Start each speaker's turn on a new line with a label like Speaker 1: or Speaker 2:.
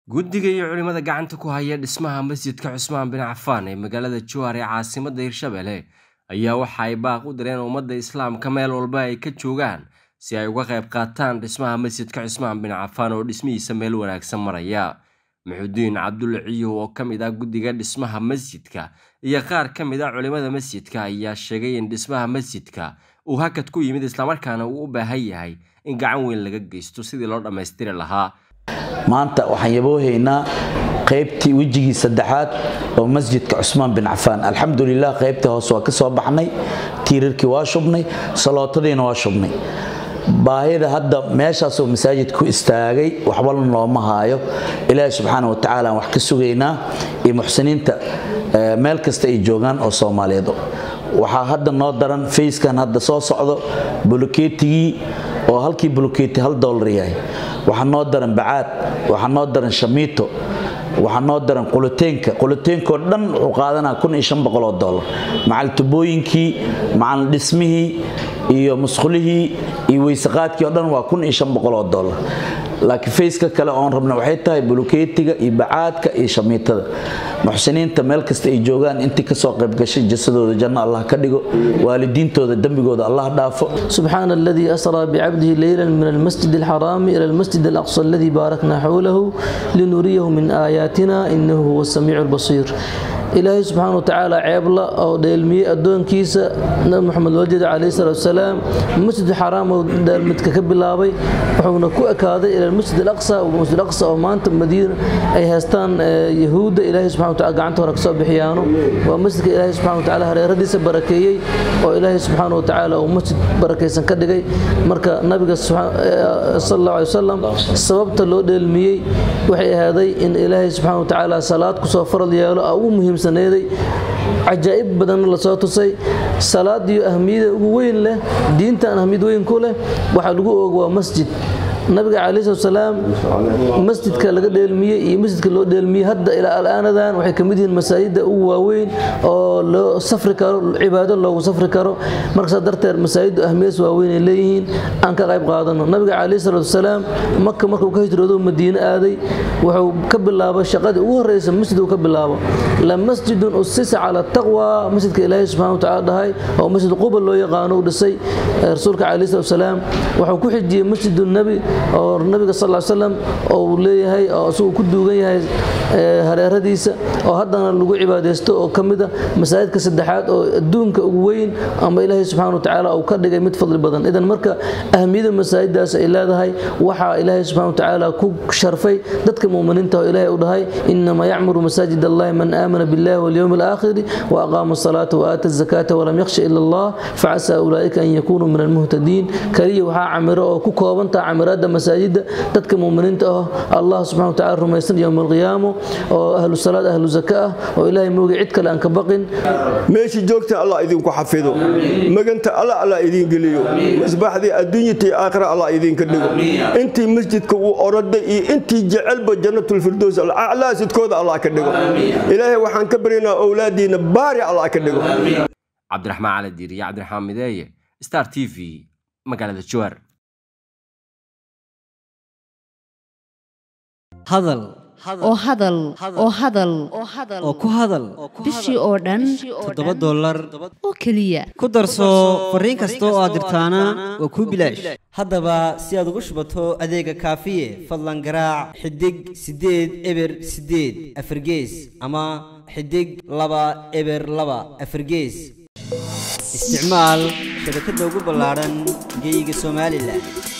Speaker 1: guddiga iyo culimada gacanta ku haya dhismaha masjidka cusmaan bin cafaan ee magaalada jowhar ee caasimadda hirshabelle ayaa waxa ay baaq u direen ummadda islaamka meel walba ay ka joogaan si ay uga qayb qaataan dhismaha masjidka cusmaan bin cafaan oo dhismihiisa meel wanaagsan maraya maxudiin cabdulle ciyow oo ka mid ah guddiga dhismaha masjidka iyo qaar ka mid ah culimada masjidka ayaa sheegay in dhismaha masjidka uu hakad ku yimid islamarkaana uu u baahan yahay in gacan weyn laga geysto sidii loo dhammaystiri lahaa
Speaker 2: maanta waxaan yaboohaynaa qaybtii wejigii saddexaad oo masjidka cusmaan bin cafaan alxamdulilah qaybtii hoose waa ka soo baxnay tiirarkii waa shubnay salootadiina waa shubnay baahida hadda meeshaasoo masaajid ku istaagay waxbana looma haayo ilaahi subxaana watacaala aan wax ka sugaynaa iyo muxsiniinta meel kasta ay joogaan oo soomaaliyeed waxaa hadda noo daran fayskan hadda soo socdo bulukeetigii oo halkii bulukeeti hal doolar yahay waxaa noo daran bacaad waxaa noo daran shamiito waxaa noo daran quluteenka quluteenkoo dhan wuxuu qaadanaa oo dolar macal tubooyinkii macal dhismihii iyo musqulihii iyo weysaqaadkii o dhan waa oo dolar laakiin fayska kale oon rabna waxay tahay bulukeetiga iyo bacaadka iyo shamiitada muxsiniinta meel kasta ay joogaan intii kasoo qaybgashay jasadooda janno allah ka dhigo waalidiintooda dembigooda allah dhaafo
Speaker 3: سبحان الذي أسرى بعبده ليلا من المسجد الحرام إلى المسجد الأقصى الذي باركنا حوله لنريه من آياتنا إنه هو السميع البصير ilaahay subxaana wa tacaala ceebla oo dheelmiyey addoonkiisa nabi moxamed wajid calayhi salaatu wasalaam masjid xaraam oo dheelmidka ka bilaabay wuxuuna ku ekaaday ila masjid alaqsa masjid aqsa oo maanta madiina ay haystaan yahuudda ilaahay subxana wataala gacanta hore kasoo bixiyaano waa masjidka ilaahay subxana watacaala hareeradiisa barakeeyey oo ilaahay subxaana wa tacaala uu masjid barakaysan ka dhigay marka nabiga sal allahu alay wasalam sababta loo dheelmiyey waxay ahaaday in ilaahay subxana wa tacaala salaad kusoo faral yeelo ugu muhiim cajaa'ib badanna lasoo tusay salaadiyo ahmiyada ugu weyn leh diintan ahmiyad weyn ku leh waxaa lagu oog waa masjid nabiga calayhi salatu salaam masjidka laga dheelmiyey iyo masjidka loo dheelmiyey hadda ilaa alaanadan waxay ka mid yihiin masaajidda ugu waaweyn oo loo safri karo cibaado loogu safri karo marka saa darteed masaajiddu ahmiyadaas waaweyn ay leeyihiin aan ka qayb qaadano nabiga calayhi salatu wasalaam maka markuu ka hijroodo madiine aaday wuxuu ka bilaabay shaqadii ugu horreysa masjid uu ka bilaabo la masjidun usisa cala taqwa masjidka ilaahay subxana watacaala dhahay oo masjid quba loo yaqaano u dhisay rasuulka calayhi salatu wasalaam wuxuu ku xijiyey masjidu nabi oo nabiga sal ly slam oo uu leeyahay oo isaguu ku duugan yahay hareeradiisa oo haddana lagu cibaadaysto oo ka mid a masaajidka saddexaad oo adduunka ugu weyn ama ilaahay subxana wa tacaala uu ka dhigay mid fadli badan idan marka ahmiyada masaajiddaas ay leedahay waxaa ilaahay subxana wa tacaala ku sharfay dadka muuminiinta oo ilaahay u dhahay inamaa yacmuru masaajid allahi man aamana billahi walyowmi alaakhiri wa aqaama asalaata wa aata azakaata walam yakhsha ila allah facasaa ulaa'ika an yakunuu min almuhtadiin kaliya waxaa camiro oo ku koobantaha camiraadda masaajidda dadka muuminiinta ah allah subxana wa tacala rumaysan yowma alqiyaamo oo ahlu salaad ahlu zaka ah oo ilaahay mooga cid kale aan ka baqin
Speaker 4: meeshii joogta allah idinku xafido maganta allah allah idiin geliyo misbaaxdii adduunyatii aakhira allah idinka dhigo intii masjidka uu oroday iyo intii jecelba jannatulfirdows alaclaa sidkooda allah ka dhigo ilaahay waxaan ka baryaynaa owlaadiina baari allah ka dhigo
Speaker 1: cabdiraxmaan cali diir iyo cabdiraxmaan mideeye star t v magaalada jowhar
Speaker 5: hadal
Speaker 6: oo hadal oo hadal
Speaker 5: oo ku hadal
Speaker 6: bishii oo dhan
Speaker 5: toddoba dollar
Speaker 6: oo keliya
Speaker 5: ku darso fariin kasta oo aad dirtaana waa kuu bilaash haddaba si aad ugu shubato adeega kaafiye fadlan garaac xidig siddeed eber siddeed afargees ama xidig laba eber laba afargees isticmaal shabakadda ugu ballaadhan geeyiga somalilan